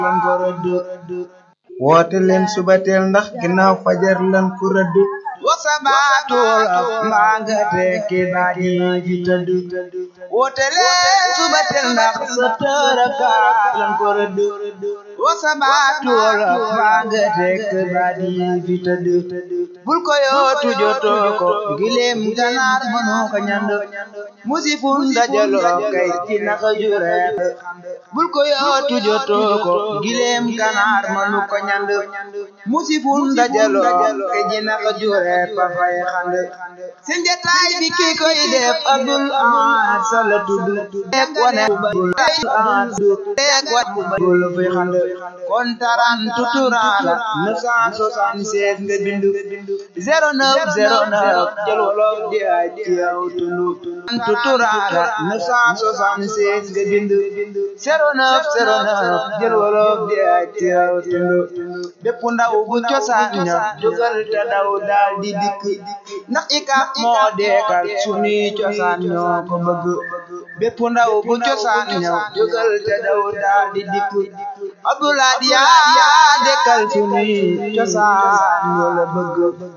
lan ko rëdd woote leen subateel ndax ginnaaw fajar lan ko rëdd wasabaatu wolof mbaa nga tekki baat yi fi tëdd woote leen subateel ndax sa tëraka lan ko rëdd wasabaatu wolof mbaa nga tekki baat yi fi tëdd bul ko yootu jotoo ko gileem ganaar mënu ko ñand musifun dajaloo kay ci naka jure bul ko yootu jotoo ko gileem ganaar mënu ko ñand musifun dajaloo kay ci naka jure pa fay xand seen jataay bi ki koy def Abdul Ahad Sall tudd tek wane bul Ahad tek wane bul fi xand kon taran tuturala 976 nga bindu 0909 jël wolof di ay ci yow tundu tuturala 976 nga bindu 0909 jël wolof di ay ci yow tundu bépp ndaw bu cosaan ña jógal te daw daal di dikk ndax ikap moo deekal sunuy cosaan ñoo ko bëgg bépp ndaw bu cosaan ña jógal te daw daal di dikk Abdoulaye yaa dekkal sunuy cosaan ñoo la bëgg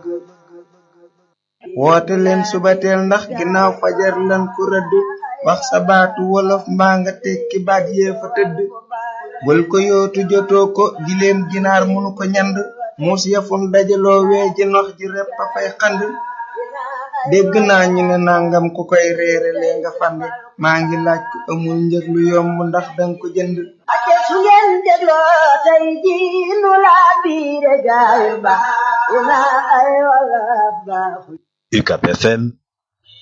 woote leen subateel ndax ginnaaw fajar lan ku rëdd wax sa baatu wolof mbaa nga tekki baat yee fa tëdd bul ko yootu jotoo ko gileem ginaar munu ko ñand muus yafun dajaloo wee ji nox ji repp a fay xand dégg naa ñu ne nangam ku koy reere lee nga fande maa ngi laaj ku amul njëg lu yomb ndax danga ko jënd ate su ngeen dégloo tey ji nu laa biire gaay ba ina ay wala baaxu UCAP FM